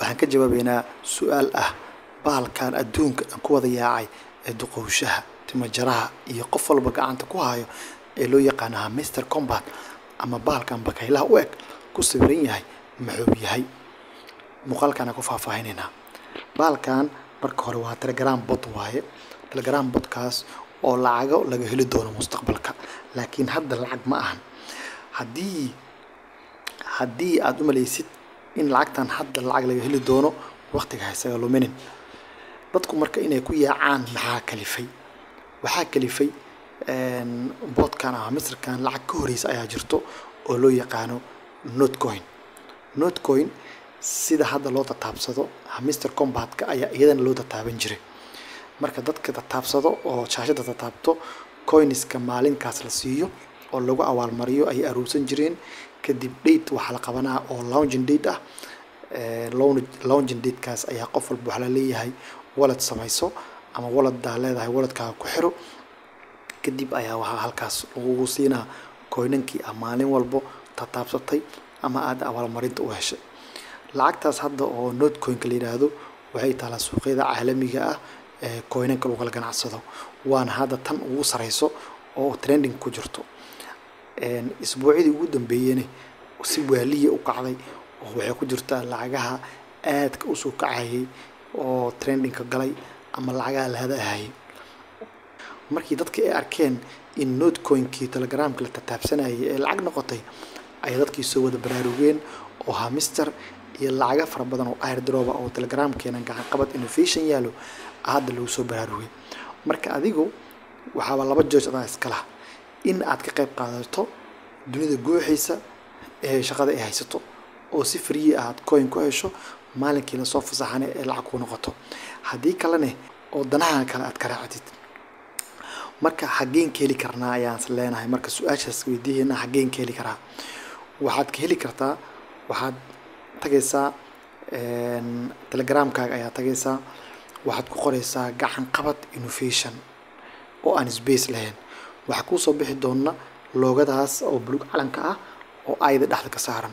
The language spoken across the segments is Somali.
waxaan ka jawaabeynaa su-aal ah bahalkan adduunka aan ku wada yaacay ee duqowshaha timajaraha iyo qof walba gacanta ku hayo ee loo yaqaanaha mister combat ama bahalkan bakaylaha u eg ku sawiran yahay muxuu yahay muuqaalkaan ku faahfaahinaynaa bahalkan marka hore waa telegram bot waaye telegram botkaas oo lacago laga heli doono mustaqbalka laakiin hadda lacag ma ahan haddii haddii aada u malaysid in lacagtan hadda lacag laga heli doono waqtiga haysaga luminin dadku marka inay ku yaacaan maxaa kalifay waxaa kalifay boodkan ama misirkan lacag ka horeysa ayaa jirto oo loo yaqaano notcoin notcoin sida hadda loo tataabsado mister combatka ayaa iyadana loo tataaban jiray marka dadka tataabsado oo shaashada tataabto coiniska maalinkaas la siiyo oo lagu abaalmariyo ayay aruursan jireen kadib date waxaa la qabanaa oo lounging date ah lounging datekaas ayaa qof walba waxaa la leeyahay walad samayso ama waladaa leedahay waladkaaga ku xiro kadib ayaa waxaa halkaas lagugu siinaa coinankii ah maalin walbo tataabsatay ama aada abaalmarinta u heshay lacagtaas hadda oo notcoinka la yidhaahdo waxay taalaa suuqyada caalamiga ah ee coinanka lagu kala ganacsado waana hadda tan ugu sareyso oo trending ku jirto isbuucyadii ugu dambeeyena si waaliya u kacday oo waxay ku jirtaa lacagaha aadka usoo kacayay oo trendingka galay ama lacagaha la hadahayay markii dadka ay arkeen in notcoinkii telegramka la tataabsanayay ee lacag noqotay ayay dadkii soo wada baraarugeen oo hamister iyo lacaga fara badan oo airdroba oo telegramkeena gacan qabad innovation yaalo hadda lagu soo baraarugay marka adigu waxaaba laba jooj adaa iskala in aad ka qayb qaadato dunida guuxiisa ee shaqada ay haysato oo si free aad coin ku hesho maalinkii lasoo fasaxane ee lacag ku noqoto haddii kalene oo danaha kale aad ka raacdid marka xaggeen ka heli karnaa ayaan leenahay marka su-aashaas weydiiheena xaggeen ka heli karaa waxaad ka heli kartaa waxaad tagaysaa telegramkaaga ayaa tagaysaa waxaad ku qoreysaa gacan qabad innovation oo aan space lahayn waxaa kuusoo bixi doona loogadaas oo bulug calanka ah oo ayda dhexda ka saaran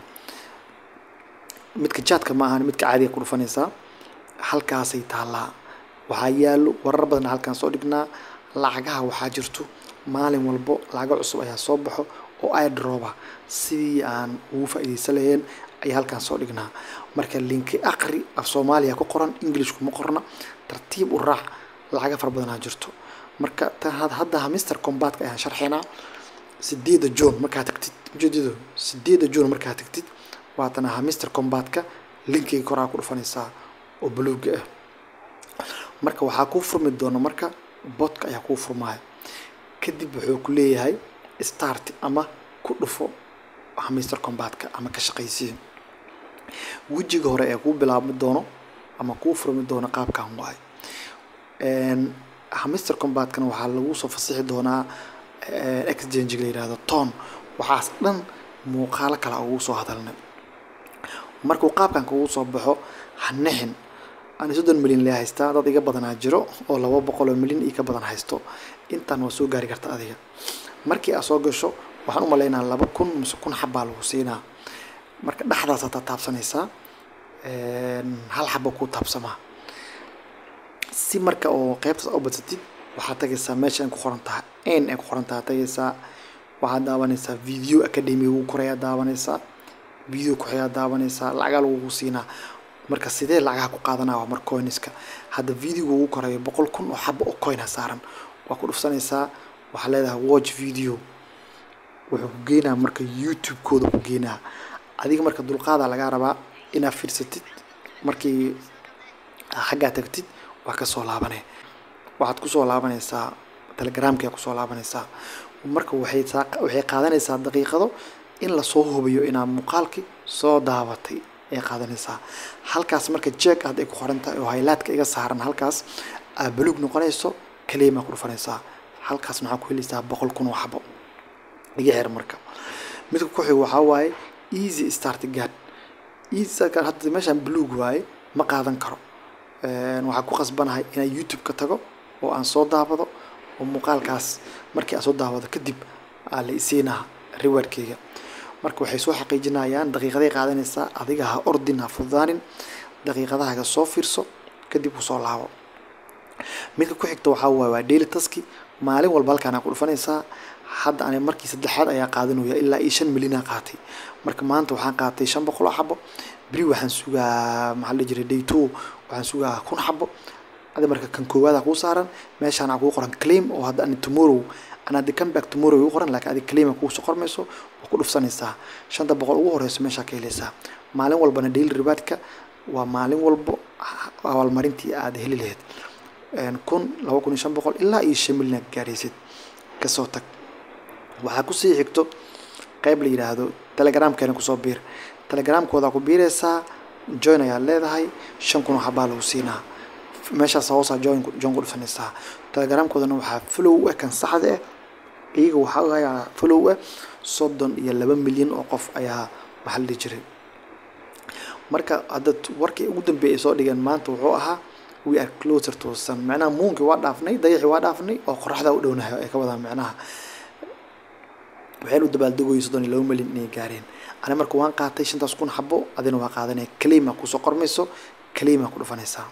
midka jaadka ma ahan midka caadiga ku dhufanaysaa halkaasay taallaa waxaa yaalo warar badan halkaan soo dhignaa lacagaha waxaa jirto maalin walbo lacago cusub ayaa soo baxo oo airdroba sidii aan ugu faa'iidaysan lahayn ayaa halkaan soo dhignaa marka linki aqri af soomaaliya ku qoran englishku ma qorna tartiib u raac lacaga fara badanaa jirto marka hadda mister combatka ayaan sharxaynaa sideeda june markaa tagtid ujeedado sideeda june markaa tagtid waatan ahaa mister combatka linkiga koraa ku dhufanaysaa oo buluuga ah marka waxaa kuu furmi doona marka botka ayaa kuu furmaya kadib wuxuu ku leeyahay start ama ku dhufo mister combatka ama ka shaqaysiin wejiga hore ee kuu bilaabmi doono ama kuu furmi doono qaabkan waayo mister combatkana waxaa lagu soo fasixi doonaa exchange la yihahdo ton waxaas dhan muuqaalo kale ugu soo hadalnay markuu qaabkan kugu soo baxo hanixin ani soddon milyan lee haystaa dad iga badanaa jiro oo laba boqol oo milyan iyo ka badan haysto intaan waa soo gaari karta adiga markii aad soo gasho waxaan u malaynaa laba kun mise kun xabbaa lagu siinaa marka dhexdaas aad taabsanaysaa hal xabba kuu taabsamaa si marka oo qaybtaas u badsatid waxaad tagaysaa meesha ay ku qoran tahay n ay ku qoran tahay tagaysaa waxaad daawanaysaa video academy ugu korayaa daawanaysaa video kuxayaa daawanaysaa lacagaa lagugu siinaa marka sidee lacagaha ku qaadanaa waa mar coiniska hadda videoga ugu korayo boqol kun oo xaba oo coina saaran waa ku dhufsanaysaa waxaa leedahay watch video wuxuu ku geynaa marka youtube-kooda ku geynaa adiga marka dulqaadaa lagaa rabaa inaad fiirsatid markii xaggaa tagtid waa kasoo laabane waxaad kusoo laabanaysaa telegramkia kusoo laabanaysaa marka waxay waxay qaadanaysaa daqiiqado in lasoo hubiyo inaad muuqaalkii soo daabatay ay qaadanaysaa halkaas marka jeeg aad ay ku qoran tahay oo haylaadka iga saaran halkaas aad baluug noqonayso kaliyamaa ku dhufanaysaa halkaas maxaa ku helaysaa boqol kun oo xabo iga xir marka midka ku xigo waxaa waaye easy start guard easy start guard hadda meeshaan baluug waaye ma qaadan karo waxaa ku qasbanahay inaan youtube ka tago oo aan soo daabado oo muuqaalkaas markii aan soo daawado kadib aa la isiinaa rewardkeyga marka waxay soo xaqiijinayaan daqiiqaday qaadanaysaa adiga ha ordin ha fududaanin daqiiqadahaaga soo fiirso kadib kusoo laabo midka ku xigta waxaa waaye waa daily taski maalin walba halkaan ku dhufanaysaa hadda ani markii saddexaad ayaa qaadanaya ilaa iyo shan milyan aa qaatay marka maanta waxaan qaatay shan boqol oo xabo beri waxaan sugaa maxaa la jiray day two waxaan sugaa kun xabo adi marka kan koowaada kuu saaran meeshaan aa kuu qoran claim oo hadda ani tomorrow ana hadda come back tomorrow igu qoran laakiin adi claim kuu soo qormayso waa ku dhufsanaysaa shanta boqol ugu horeyso meeshaa ka helaysaa maalin walbana daily rewardka waa maalin walbo abaalmarintii aad heli lahayd kun laba kun iyo shan boqol ilaa iyo shan milyan aad gaaraysid kasoo tag waxaa kusii xigto qayb la yidhaahdo telegramkeena kusoo biir telegramkooda ku biiraysaa join ayaad leedahay shan kun oo xabaa lagu siinaa meeshaas hoosaa join join ku dhufanaysaa telegramkoodana waxaa follow ah kan saxda ah iyaga waxaa ayaa follow ah soddon iyo laba milyan oo qof ayaa maxaa la dhihi jiray marka hadda warkii ugu dambeeyay soo dhigeen maanta wuxuu ahaa we are closer to sun macnaha muunkii waa dhaafnay dayaxii waa dhaafnay oo qoraxda u dhownahay ay ka wadaan macnaha waxaynu dabaaldegooyin soddon iyo laba milyan inay gaareen ani marka waan qaatay shantaas kun xabo adina waa qaadanaya kalima kusoo qormayso kalima ku dhufanaysaa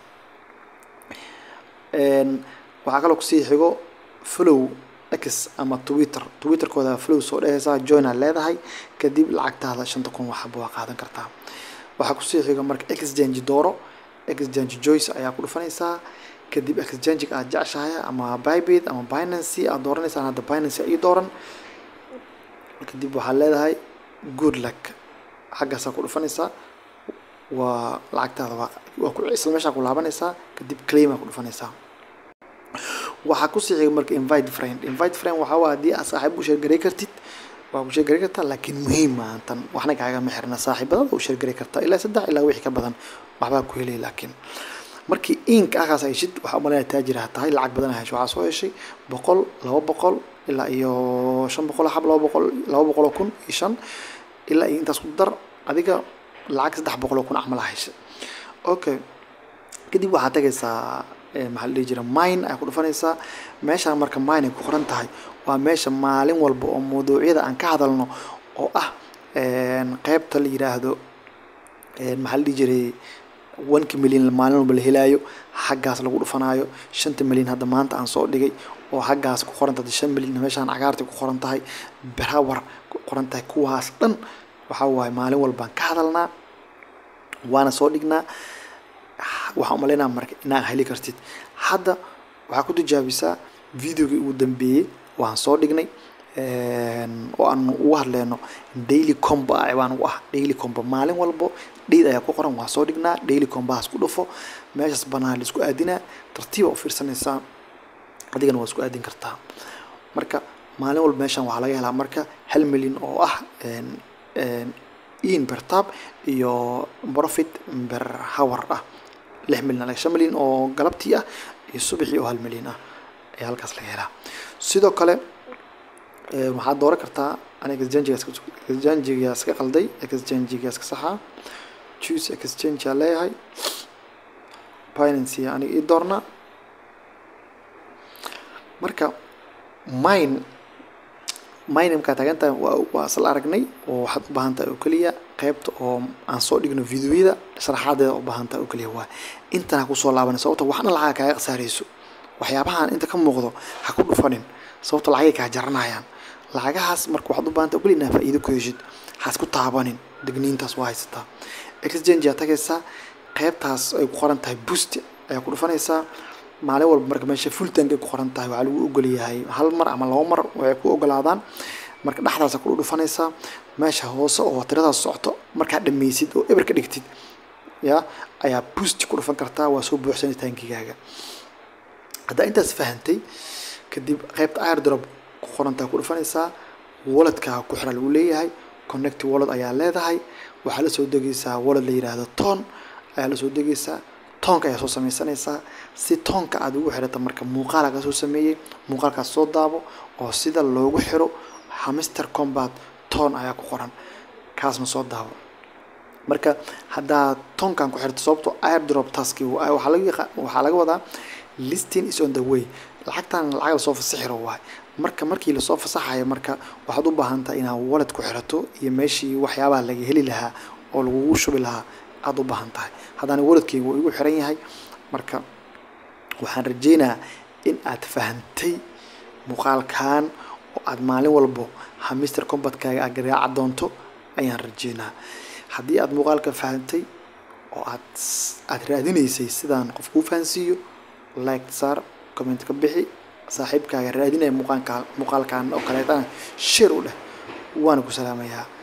waxaa kaloo kusii xigo follow x ama twitter twitterkooda follow soo dhehaysaa joina leedahay kadib lacagtaada shanta kun waxaba waa qaadan kartaa waxaa kusii xiga marka exchange dooro exchange joyce ayaa ku dhufanaysaa kadib exchange aad jeceshahay ama bybit ama binancy aad dooranaysaa hadda binancy ii dooran kadib waxaad leedahay good luck xaggaasaa ku dhufanaysaa waa lacagtaada waa waa ku isla meeshaa ku laabanaysaa kadib claima ku dhufanaysaa waxaa kusii xiga marka invite friend invite friend waxaa waa haddii aad saaxiib u sheergaray kartid waa ku sheergaray kartaa laakiin muhiim maahan tan waxna kaagama xirna saaxiibadada u sheergaray kartaa ilaa saddex ilaa wixii ka badan waxbaa ku helay laakiin markii ink akaas heshid waxaa umalaya taajira tahay lacag badan hesho waxaa soo heshay boqol laba boqol ilaa iyo shan boqol xab laba boqol laba boqol oo kun iyo shan ilaa iyo intaas ku dar adiga lacag saddex boqol oo kun camal heshay okay kadib waxaad tagaysaa maxaa la dhihi jira mine ay ku dhufanaysaa meeshaan marka mine ay ku qoran tahay waa meesha maalin walba oo mawduucyada aan ka hadalno oo ah qeybta la yiraahdo maxaa la dhihi jiray onka milyan maalin walba la helaayo xaggaas lagu dhufanaayo shanta milyan hadda maanta aan soo dhigay oo xaggaas ku qoran tahay shan milyan meeshaan cagaarta ku qoran tahay berawar ku qoran tahay kuwaas dhan waxaa waaye maalin walbaan ka hadalnaa waana soo dhignaa waxaan umaleynaa marka inaad heli kartid hadda waxaa ku tijaabisaa videogii ugu dambeeyey waan soo dhignay oo aan ugu hadleyno daily combo ah baan ugu ah daily combo maalin walbo dheyd ayaa ku qoran waa soo dhignaa daily combahaas ku dhufo meeshaas banaan la isku aadinaa tartiiba u fiirsanaysaa adigana waa isku aadin kartaa marka maalin walba meeshan waxaa laga helaa marka hal milyan oo ah in per tab iyo profit per hour ah lix milyan shan milyan oo galabtii ah iyo subaxii oo hal milyan ah ayaa halkaas laga helaa sidoo kale waxaad dooran kartaa ani exchangigaas ka qalday exchangigaas ka saxaa choose exchange aa leeyahay binancy aniga ii doorna marka mine mine markaa taagan tahay waa waa isla aragnay oo waxaad u baahan tahay oo keliya qaybta oo aan soo dhigno videoyada sharaxaadeeda u baahan tahay oo keliya waa intana kusoo laabanay sababta waxna lacaga kaaga khasaarayso waxyaabahan inta ka muuqdo ha ku dhufanin sababta lacagay kaa jaranayaan lacagahaas marka waxaad u baahanta ogli inaa faa'iido ku heshid haas ku taabanin digniintaas waa haysataa exchange aa tagaysaa qaybtaas ay ku qoran tahay boost ayaa ku dhufanaysaa maalin walba marka meesha full tank ay ku qoran tahay waxaa lagu ogolyahay hal mar ama laba mar waxay ku ogolaadaan marka dhexdaas ku dhufanaysaa meesha hoose oo tiradaas socoto markaad dhammaysid oo eber ka dhigtid ya ayaa boost ku dhufan kartaa waa soo buuxsanay tankigaaga haddaa intaas fahantay kadib qaybta airdrop ku qorantaa ku dhufanaysaa walletkaa ku xira lagu leeyahay connect wallet ayaa leedahay waxaa la soo degaysaa wallet la yiraahdo ton ayaa la soo degaysaa toonka ayaa soo sameysanaysaa si toonka aad ugu xirata marka muuqaal kaa soo sameeyey muuqaalkaas soo daabo oo sida loogu xiro hamister combat toon ayaa ku qoran kaasna soo daabo marka haddaa toonkan ku xirto sababto airdrop taski waxaa laga waxaa laga wadaa listing is on the way lacagtan lacag lasoo fasaxiro waay marka markii lasoo fasaxayo marka waxaad u baahan tahay inaad wallet ku xirato iyo meeshii waxyaabaha laga heli lahaa oo lagugu shubi lahaa aada u baahan tahay haddana waladkeyga wuu igu xiran yahay marka waxaan rajeynayaa in aad fahantay muuqaalkan oo aada maalin walbo ha mister combatkaaga aad garaaca doonto ayaan rajeynaa haddii aada muuqaalka fahantay oo aad aada raadinaysay sidaan qof kuu fahansiiyo like saar comment ka bixi saaxiibkaaga raadinaya muuqaalka muuqaalkan oo kaleetana share u dheh waana ku salaamayaa